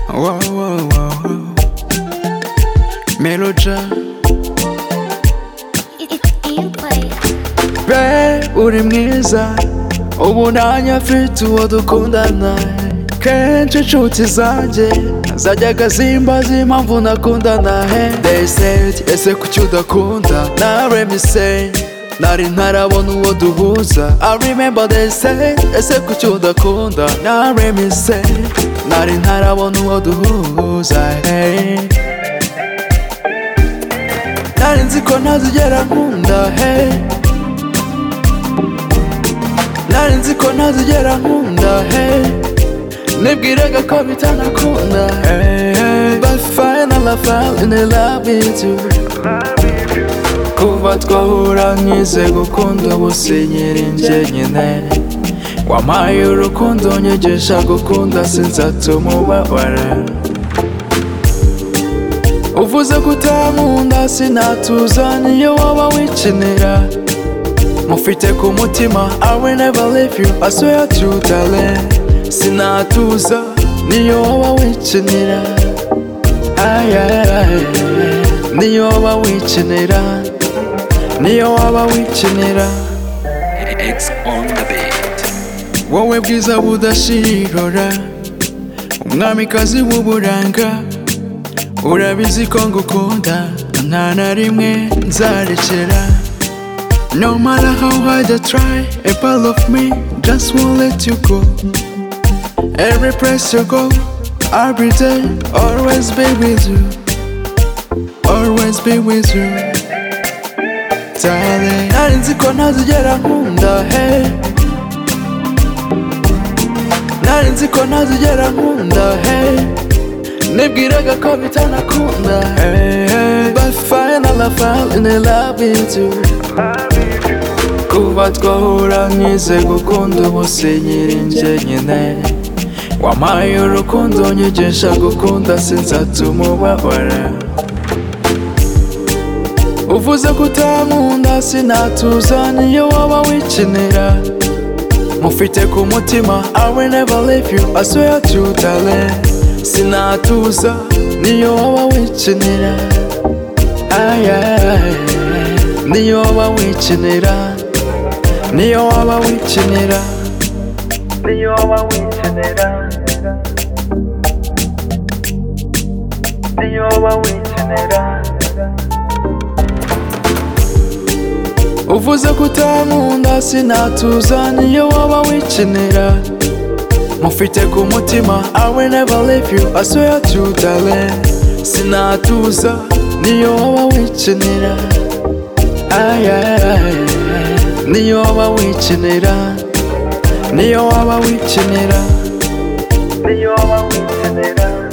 Wow, wow, wow, wow. Melodja, be uri mwiza ubu nanjye mfite uwo dukundana kenshi inshuti zanjye zajyaga zimbaza impamvu nakundana he they said ese kuki udakunda na remise nari ntarabona uwo duhuza i remember they said ese kuki udakunda na remise nari ntarabona uwo duhuza hey. nari nzi ko ntazigera nkunda hey. nari nzi ko ntazigera nkunda hey. nibwiraga ko bitanakunda hey, hey. but final I finally love me too kuva twahura nkize gukunda gusinyira injye nyine wampaye urukundo nyigisha gukunda sinzatuma ubabara uvuze ko utankunda sinatuza niyo waba wikinira mufite ku mutima I will never leave you I swear to darling sinatuza niyo waba wikinira ay, ay, ay. niyo waba wikinira niyo waba wikinira X on the beat. wowe bwiza budashirora umwamikazi w'uburanga urabizi ko ngukunda nta na rimwe nzarekera no matter how hard I try a part of me just won't let you go every place you go every day always be with you always be with you darling nari nzi ko ntazigera nkunda hey nari nzi ko ntazigera nkunda hey nibwiraga ko bitanakunda hey, hey. but final I fell in love with you kuba twahura nkize gukunda ubusinyira injye nyine wampaye urukundo nyigisha gukunda sinzatuma ubabara uvuze ko utankunda sinatuza niyo waba wikinira mufite ku mutima I will never leave you I swear to darling sinatuza niyo waba wikinira ay, ay, ay. niyo waba wikinira niyo waba wikinira niyo waba wikinira niyo waba wikinira uvuze ko utankunda sinatuza niyo waba wikinira mufite ku mutima I will never leave you I swear to darling sinatuza niyo waba wikinira ay, ay, ay. niyo waba wikinira niyo waba wikinira niyo waba wikinira